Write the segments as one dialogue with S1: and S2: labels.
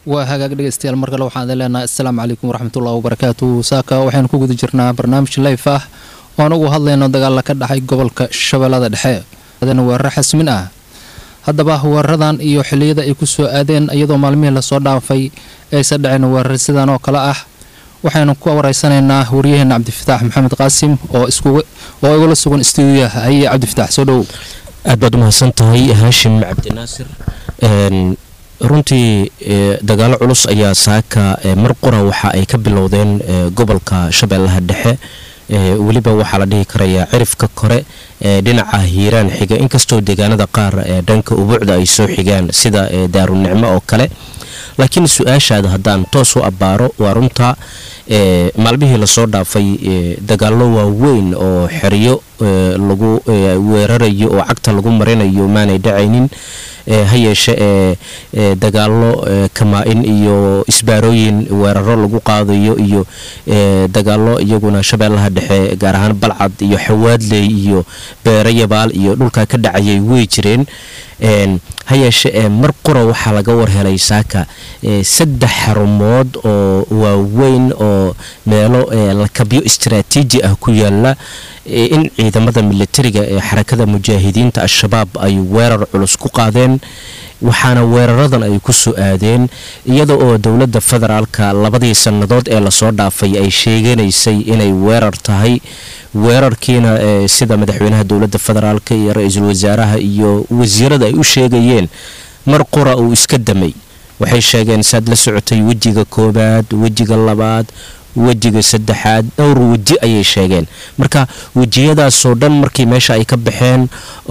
S1: waa hagaag dhegeystayaal mar kale waxaan idin leenahay assalaamu calaykum waraxmatullahi wabarakaatu saaka waxaynu ku guda jirnaa barnaamij layf ah oan ugu hadlayno dagaalla ka dhacay gobolka shabeellada dhexe adana weeraro xasmin ah haddaba weeraradan iyo xilliyada ay ku soo aadeen iyadoo maalmihii lasoo dhaafay aysa dhaceen weerar sidan oo kale ah waxaynu ku wareysanaynaa waryaheena cabdifataax maxamed qaasim oo oo igula sugan stuudiyaha haye cabdifataax soo dhowow
S2: aad baad umahadsan tahay haashim cabdinaasir runtii dagaalo culus ayaa saaka mar qura waxa ay ka bilowdeen gobolka shabeellaha dhexe weliba waxaa la dhihi karayaa cirifka kore ee dhinaca hiiraan xiga inkastoo deegaanada qaar ee dhanka ubuucda ay soo xigaan sida daarunicmo oo kale laakiin su-aashaada haddaan toos u abbaaro waa runta maalmihii lasoo dhaafay dagaallo waaweyn oo xeryo lagu weerarayo oo cagta lagu marinayo maanay dhacaynin ha yeeshe ee dagaallo kamaa-in iyo isbaarooyin weeraro lagu qaadayo iyo dagaallo iyaguna shabeellaha dhexe gaar ahaan balcad iyo xawaadley iyo beero yabaal iyo dhulkaa ka dhacayay wey jireen ha yeeshe ee mar qura waxaa laga warhelay saaka saddex xarumood oo waaweyn oo meelo lakabyo istaraatiiji ah ku yaala in ciidamada militariga ee xarakada mujaahidiinta al-shabaab ay weerar culus ku qaadeen waxaana weeraradan ay ku soo aadeen iyada oo dowladda federaalka labadii sannadood ee lasoo dhaafay ay sheeganaysay inay weerar tahay weerarkiina sida madaxweynaha dowladda federaalk iyo ra-iisul wasaaraha iyo wasiirada ay u sheegayeen mar qura uu iska damay waxay sheegeen saad la socotay wejiga koobaad wejiga labaad wejiga saddexaad dhowr weji ayay sheegeen marka wejiyadaasoo dhan markii meesha ay ka baxeen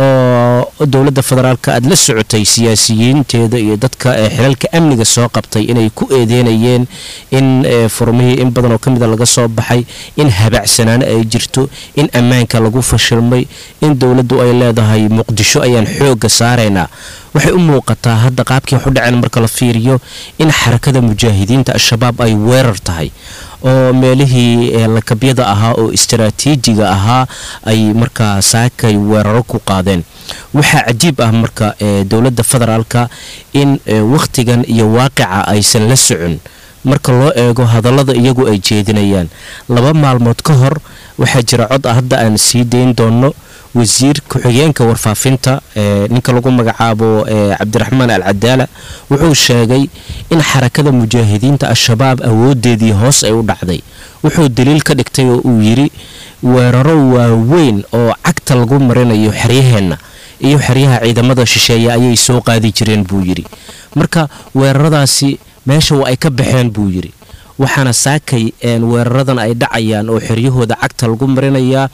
S2: oo dowladda federaalk aad la socotay siyaasiyiinteeda iyo dadka xilalka amniga soo qabtay inay ku eedeynayeen in furmihii in badan oo ka mida laga soo baxay in habacsanaan ay jirto in ammaanka lagu fashilmay in dowladdu ay leedahay muqdisho ayaan xoogga saaraynaa waxay u muuqataa hadda qaabkii wax u dhaceen marka la fiiriyo in xarakada mujaahidiinta al-shabaab ay weerar tahay oo meelihii lakabyada ahaa oo istaraatiijiga ahaa ay markaa saakay weeraro ku qaadeen waxaa cajiib ah marka dowladda federaalka in wakhtigan iyo waaqica aysan la socon marka loo eego hadallada iyagu ay jeedinayaan laba maalmood ka hor waxaa jira cod ah hadda aan sii dayn doonno wasiir ku-xigeenka warfaafinta ninka lagu magacaabo cabdiraxmaan al cadaala wuxuu sheegay in xarakada mujaahidiinta al-shabaab awoodeedii hoos ay u dhacday wuxuu daliil ka dhigtay oo uu yidhi weeraro waaweyn oo cagta lagu marinayo xeryaheenna iyo xeryaha ciidamada shisheeye ayay soo qaadi jireen buu yidhi marka weeraradaasi meesha waa ay ka baxeen buu yidhi waxaana saakay weeraradan ay dhacayaan oo xeryahooda cagta lagu marinayaa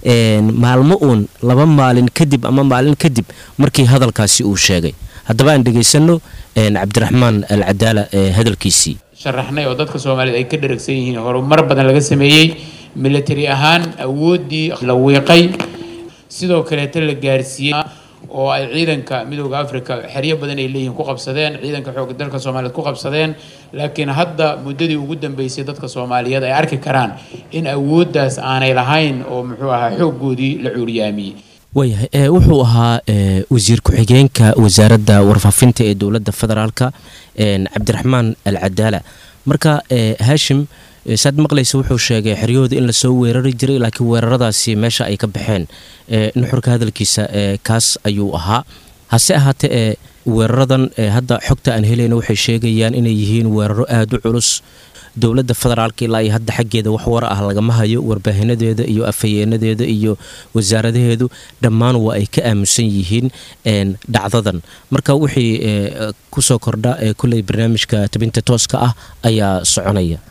S2: maalmo uun laba maalin kadib ama maalin kadib markii hadalkaasi uu sheegay haddaba aan dhegaysano cabdiraxmaan al cadaala hadalkiisii
S3: sharaxnay oo dadka soomaaliyeed ay ka dheragsan yihiin horumar badan laga sameeyey militari ahaan awooddii la wiiqay sidoo kaleeta la gaarsiiyey oo ay ciidanka midooda africa xeryo badan ay leeyihiin ku qabsadeen ciidanka xooga dalka soomaaliyeed ku qabsadeen laakiin hadda muddadii ugu dambeysay dadka soomaaliyeed ay arki karaan in awooddaas aanay lahayn oo muxuu ahaa xooggoodii la cuuriyaamiyey
S2: waayahay wuxuu ahaa wasiir ku-xigeenka wasaaradda warfaafinta ee dowladda federaalka cabdiraxmaan al cadaala marka haashim saad maqlaysa wuxuu sheegay xeryahooda in lasoo weerari jiray laakiin weeraradaasi meesha ay ka baxeen nuxurka hadalkiisa kaas ayuu ahaa hase ahaatee ee weeraradan hadda xogta aan helayna waxay sheegayaan inay yihiin weeraro aada u culus dowladda federaalka ilaa iyo hadda xaggeeda wax war ah lagama hayo warbaahinadeeda iyo afhayeenadeeda iyo wasaaradaheedu dhammaan waa ay ka aamusan yihiin dhacdadan marka wixii kusoo kordha kulley barnaamijka tabinta tooska ah ayaa soconaya